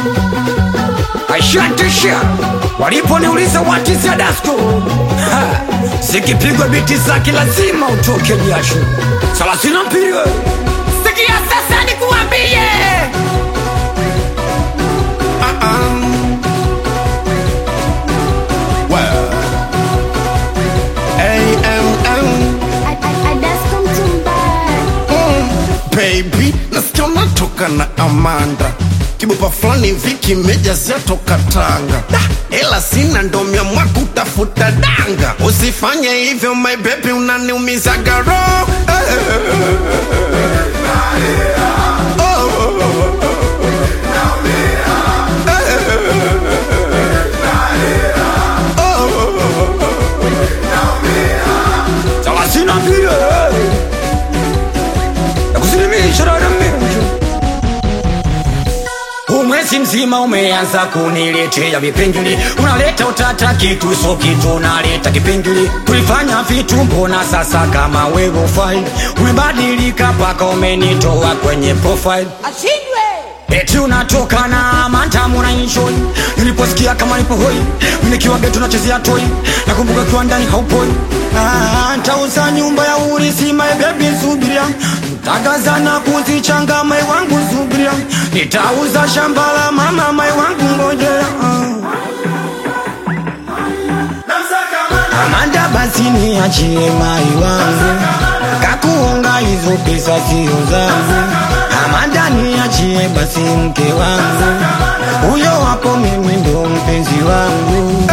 Ashantisha waliponiuliza what is your dasko, Ha, zikipigwa biti zake lazima utoke jasho. Thelathini na mbili wewe. Sikia sasa nikuambie baby nasikia unatoka na amanda kibupa fulani hivi kimejazia toka tanga Da, ela sina ndo miamwa kutafuta danga usifanye hivyo my baby unaniumizaga roho thelathini na mbili wewe. nakusilimisha dada mbiu umwezi mzima umeanza kuniletea vipingili unaleta utata kitu so kitu unaleta kipingili tulifanya vitu mbona sasa kama wewe ufai umebadilika mpaka umenitoa kwenye profile eti unatoka na mantamu na enjoy niliposikia kama nipo hoi nikiwa geto nachezea toi nakumbuka kiwa ndani haupoi Ah, ntauza nyumba ya urisi my baby subiria tagaza na kuzichanga mai wangu subiria nitauza shamba la mama mai wangu ngojea Amanda basi niachie mai wangu kakuonga hizo pesa sio zangu Amanda niachie basi mke wangu huyo hapo mimi ndo mpenzi wangu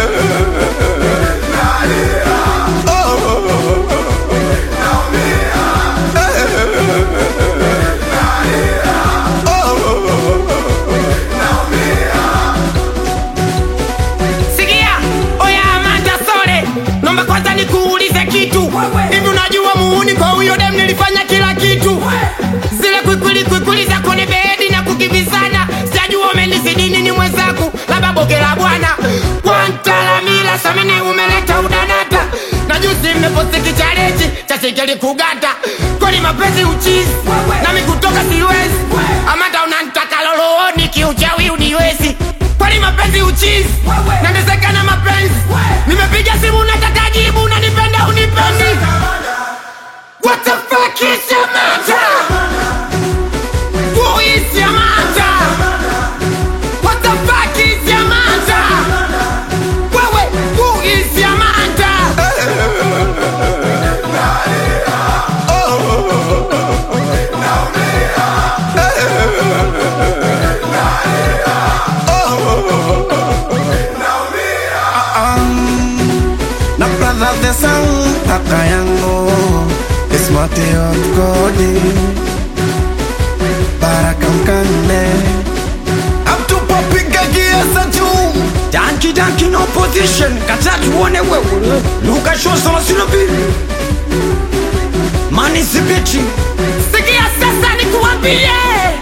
Sikia, oya Amanda Sole, naomba kwanza nikuulize kitu. Hivi unajua muuni kwa huyo dem nilifanya kila kitu. Zile kwikwili kwikwili za kwenye bedi na kukimbizana, sijajua umenizidi nini mwenzangu, labda boge la bwana. Kwantalamila samini umeleta udanata na juzi mmeposti kichareji cha sikeli kugata kweli mapenzi uchizi nami kutoka siwezi amanda unanitaka lolooni kiuchawi uniwezi kweli mapenzi uchizi nandezekana mapenzi nimepiga simu nataka jibu unanipenda unipendi What the fuck is your matter? Who is your matter? What the fuck is your matter? Wewe, who is your matter? na brother the sun kaka yangu ismatio kodi baraka mkande amtupopiga kiasa juu danki danki no position kata tuone wewe luka show thelathini na mbili mani sibiti Sikia sasa nikuambie